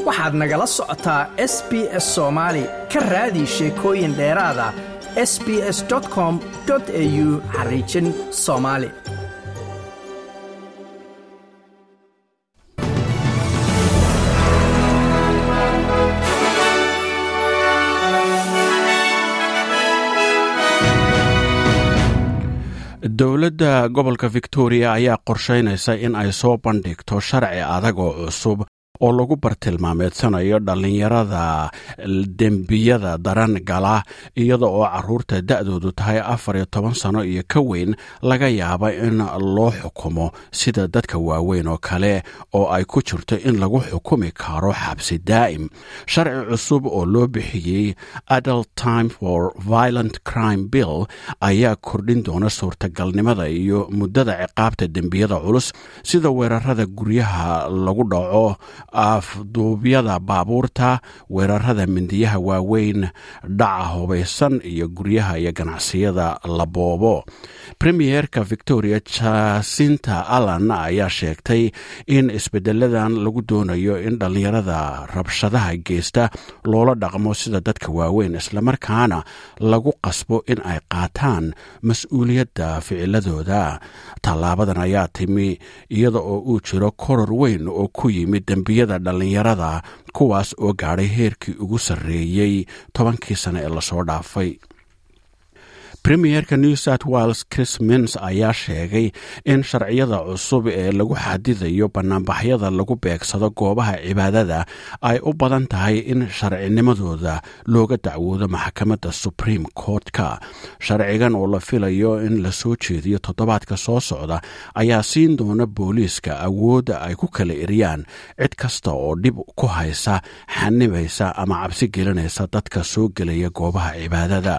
waxaad nagala socotaa s b s soomaali ka raadi sheekooyin dheeraada s b s com au xariijin soomaali dowladda gobolka victoria ayaa qorsheynaysa in ay soo bandhigto sharci adag oo cusub oo lagu bartilmaameedsanayo dhallinyarada dembiyada daran gala iyada oo caruurta da-doodu tahay afar iyo toban sano iyo ka weyn laga yaaba in loo xukumo sida dadka waaweyn oo kale oo ay ku jirto in lagu xukumi karo xabsi daa'im sharci cusub oo loo bixiyey adult time for violent crime bill ayaa kordhin doona suurtagalnimada iyo muddada ciqaabta dembiyada culus sida weerarada guryaha lagu dhaco afduubyada baabuurta weerarada mindiyaha waaweyn dhaca hubaysan iyo guryaha iyo ganacsiyada la boobo premierka victoria jasinta allan ayaa sheegtay in isbedeladan lagu doonayo in dhallinyarada rabshadaha geysta loola dhaqmo sida dadka waaweyn islamarkaana lagu qasbo in ay qaataan mas-uuliyadda ficiladooda tallaabadan ayaa timi iyada oo uu jiro koror weyn oo ku yimid dembiyada dhallinyarada kuwaas oo gaadhay heerkii ugu sarreeyey tobankii sane ee lasoo dhaafay premierka new south wales chris mins ayaa sheegay in sharciyada cusub ee lagu xadidayo bannaanbaxyada lagu beegsado goobaha cibaadada ay u badan tahay in sharcinimadooda looga dacwoodo maxkamadda supreme court-ka sharcigan oo la filayo in la soo jeediyo toddobaadka soo socda ayaa siin doona booliiska awoodda ay ku kala eriyaan cid kasta oo dhib ku haysa xanibaysa ama cabsi gelinaysa dadka soo gelaya goobaha cibaadada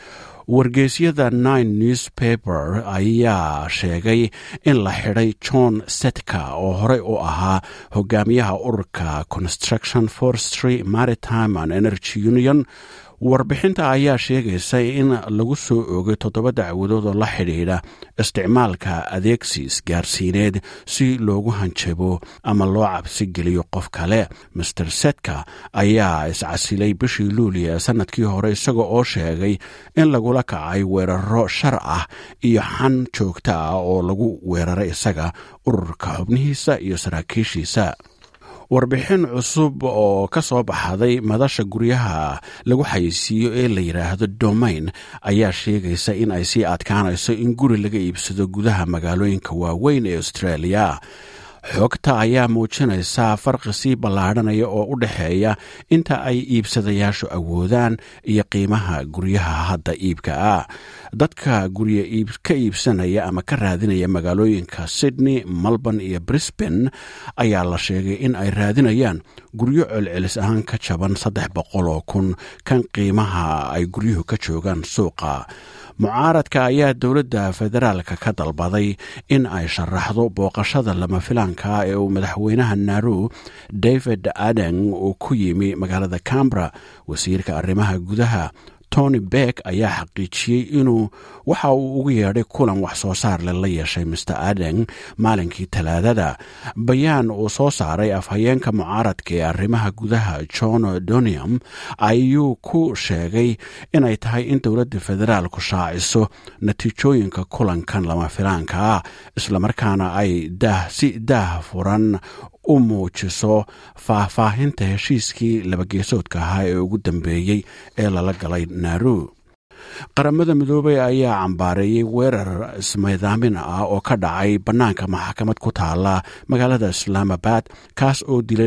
wargeysyada nine newspaper ayaa sheegay in la xidhay john setka oo horey u ahaa hogaamiyaha ururka construction forestry maritime and energy union warbixinta ayaa sheegaysa in lagu soo oogay toddoba dacwadood oo la xidhiidha isticmaalka adeegsi isgaarsiineed si loogu hanjabo ama loo cabsi geliyo qof kale master setka ayaa iscasilay bishii luuliya sanadkii hore isaga oo sheegay in lagula kacay weeraro shar ah iyo xan joogto ah oo lagu weeraray isaga ururka xubnihiisa iyo saraakiishiisa warbixin cusub oo ka soo baxday madasha guryaha lagu xayeysiiyo ee la yidhaahdo domain ayaa sheegaysa in ay sii adkaanayso in guri laga iibsado gudaha magaalooyinka waaweyn ee australia xogta ayaa muujinaysa farqi sii ballaadhanaya oo u dhexeeya inta ay iibsadayaashu awoodaan iyo qiimaha guryaha hadda iibka ah dadka gurya ka iibsanaya ama ka raadinaya magaalooyinka sydney melbourne iyo brisbane ayaa la sheegay in ay raadinayaan guryo celcelis ahaan ka jaban saddex boqol oo kun kan qiimaha ay guryuhu ka joogaan suuqa mucaaradka ayaa dowladda federaalka ka dalbaday in ay sharaxdo booqashada lama filaanka ee uu madaxweynaha naru david aden uu ku yimi magaalada cambra wasiirka arrimaha gudaha tony beck ayaa xaqiijiyey inuu waxa uu ugu yeedhay kulan wax soo saar leh la yeeshay master aden maalinkii talaadada bayaan uu soo saaray afhayeenka mucaaradka ee arrimaha gudaha john donium ayuu ku sheegay inay tahay in dowladda federaalku shaaciso natiijooyinka kulankan lama filaanka ah islamarkaana ay si daah furan u muujiso faahfaahinta heshiiskii labageesoodka ahaa ee ugu dambeeyey ee lala galay naaru qaramada midoobey ayaa cambaareeyey weerar ismaydaamin ah oo ka dhacay bannaanka maxkamad ku taala magaalada islaamabad kaas oo dilay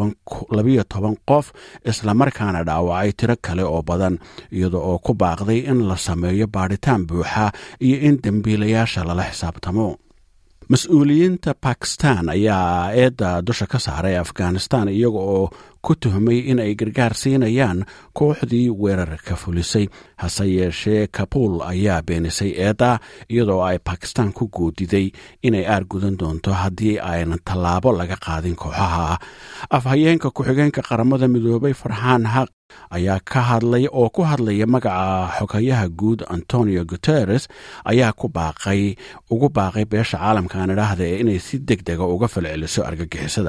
labayo toban qof islamarkaana dhaawacay tiro kale oo badan iyada oo ku baaqday in la sameeyo baadhitaan buuxa iyo in dembiilayaasha lala xisaabtamo mas-uuliyiinta bakistan ayaa eedda dusha ka saaray afghanistan iyaga oo ku tuhmay in ay gargaar siinayaan kooxdii weerarka fulisay hase yeeshee kabuul ayaa beenisay eedda iyadoo ay bakistan ku goodiday inay aargudan doonto haddii aynan tallaabo laga qaadin kooxaha afhayeenka ku-xigeenka qaramada midoobay farxaan haq ayaa ka hadlay oo ku hadlaya magaca xogayaha guud antonio guteres ayaa ku baaqay ugu baaqay beesha caalamka aan idhaahda ee inay si deg dega uga falceliso argagixisada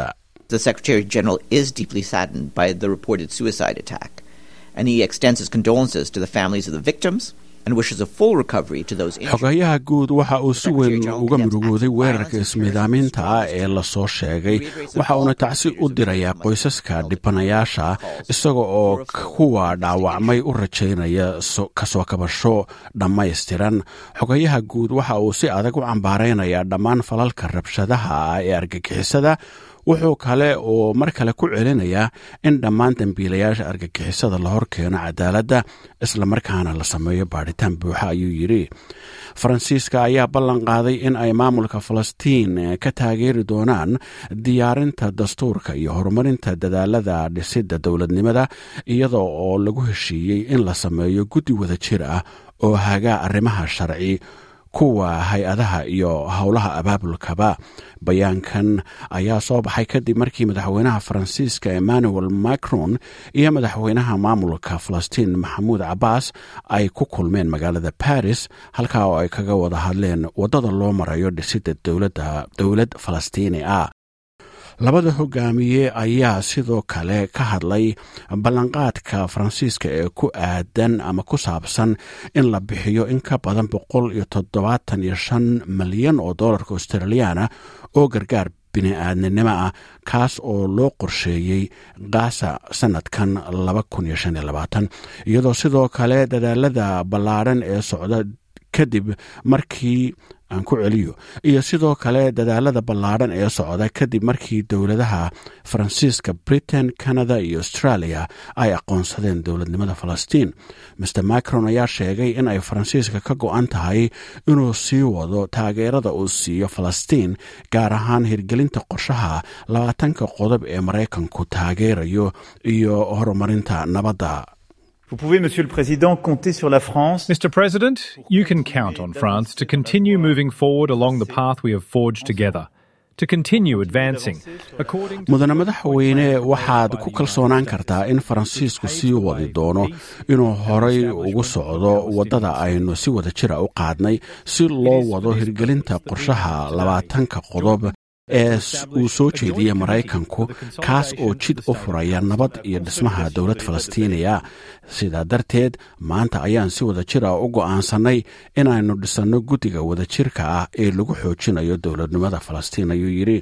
The Secretary General is deeply saddened by the reported suicide attack, and he extends his condolences to the families of the victims and wishes a full recovery to those injured. xogayaha guud waxa uu si weyn uga murugooday weerarka ismiidaaminta ah ee lasoo sheegay waxa uuna tacsi u dirayaa qoysaska dhibanayaasha isaga oo kuwa dhaawacmay u rajaynaya kasoo kabasho dhammaystiran xogayaha guud waxa uu si adag u cambaaraynayaa dhammaan falalka rabshadaha ah ee argagixisada wuxuu kale oo mar kale ku celinayaa in dhammaan dembiilayaasha argagixisada la hor keeno cadaaladda islamarkaana la sameeyo baadhitaan buuxa ayuu yidhi faransiiska ayaa ballan qaaday in ay maamulka falastiin ka taageeri doonaan diyaarinta dastuurka iyo horumarinta dadaalada dhisidda dowladnimada iyada oo lagu heshiiyey in la sameeyo guddi wada jir ah oo hagaa arrimaha sharci kuwa hay-adaha iyo howlaha abaabulkaba bayaankan ayaa soo baxay kadib markii madaxweynaha faransiiska emmanuel macron iyo madaxweynaha maamulka falastiin maxamuud cabbaas ay ku kulmeen magaalada baris halkaa oo ay kaga wada hadleen waddada loo marayo dhisidda dowlad falastiini ah labada hogaamiye ayaa sidoo kale ka hadlay ballanqaadka faransiiska ee ku aadan ama ku saabsan in la bixiyo in ka badan boqol iyo toddobaatan iyo shan malyan oo dollarka australiyaana oo gargaar bini-aadninimo ah kaas oo loo qorsheeyey gaasa sanadkan iyadoo sidoo kale dadaalada ballaadhan ee socda kadib markii aan ku celiyo iyo sidoo kale dadaalada ballaadhan ee socda kadib markii dowladaha faransiiska britain canada iyo australia ay aqoonsadeen dowladnimada falastiin master macron ayaa sheegay in ay faransiiska ka go-an tahay inuu sii wado taageerada uu siiyo falastiin gaar ahaan hirgelinta qorshaha labaatanka qodob ee maraykanku taageerayo iyo horumarinta nabadda Vous pouvez, Monsieur le Président, compter sur la France. Mr. President, you can count on France to continue moving forward along the path we have forged together. To continue advancing according to mudane madaxweyne waxaad ku kalsoonaan kartaa in faransiisku sii wadi doono inuu horay ugu socdo waddada aynu si wada jira u qaadnay si loo wado hirgelinta qorshaha labaatanka qodob ee uu soo jeediyey maraykanku kaas oo jid u furaya nabad iyo dhismaha dowlad falastiiniya sidaa darteed maanta ayaan si wada jir ah u go'aansannay inaynu dhisanno guddiga wadajirka ah ee lagu xoojinayo dowladnimada falastiin ayuu yidhi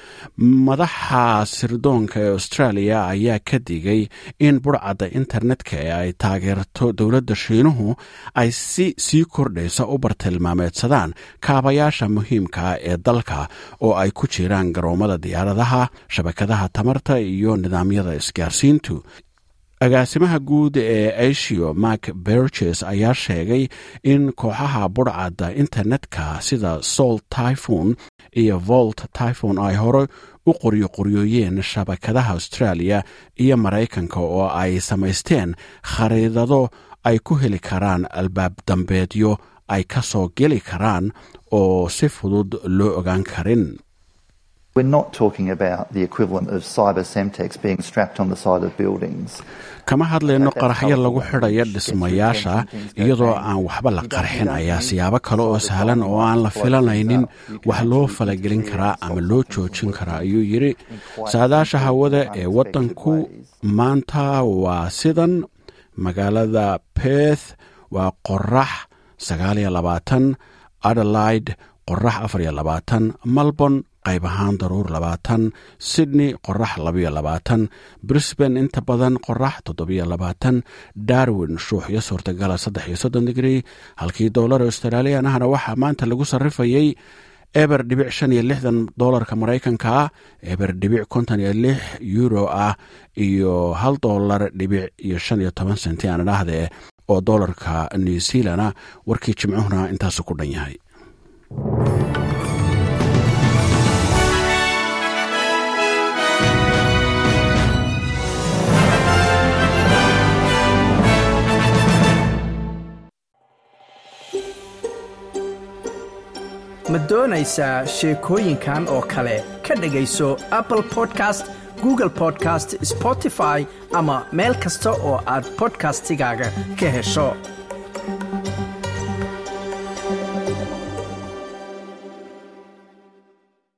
madaxa sirdoonka ee australia ayaa ka digay in burcadda internetka ee ay taageerto dowladda shiinuhu ay si sii kordhaysa u bartilmaameedsadaan kaabayaasha muhiimka ah ee dalka oo ay ku jiraan garoomada diyaaradaha shabakadaha tamarta iyo nidaamyada isgaarsiintu agaasimaha guud ee asio mark berges ayaa sheegay in kooxaha burcadda internetka sida sol typhon iyo volt typhon ay hore u qoryo qoryooyeen shabakadaha australia iyo maraykanka oo ay samaysteen khariidado ay ku heli karaan albaab dambeedyo ay ka soo geli karaan oo si fudud loo ogaan karin We're not talking about the equivalent of cyber semtex being strapped on the side of buildings. kama hadlayno qaraxyo lagu xidhaya dhismayaasha iyadoo aan waxba la qarxin ayaa siyaabo kale oo sahlan oo aan la filanaynin wax loo falagelin karaa ama loo joojin karaa ayuu yidhi saadaasha hawada ee waddanku maanta waa sidan magaalada beth waa qorax sagaaliyo labaatan adelaide qorax afariyo labaatan malborne qayb ahaan daruur labaatan sydney qorax labayo labaatan brisbane inta badan qorax toddobiyo labaatan darwin shuuxyo suurtagala saddex iyo soddon digrii halkii doolar australian ahna waxaa maanta lagu sarrifayey eber dhibic shan iyo lixdan doolarka maraykanka ah eber dhibic konton iyo lix euro ah iyo hal doolar dhibic iyo shan iyo toban senti aan idhaahdee oo doolarka new zealana warkii jimcuhuna intaasu ku dhan yahay ma doonaysaa sheekooyinkan oo kale ka dhegayso apple podcast google podcast spotify ama meel kasta oo aad bodkastigaaga ka hesho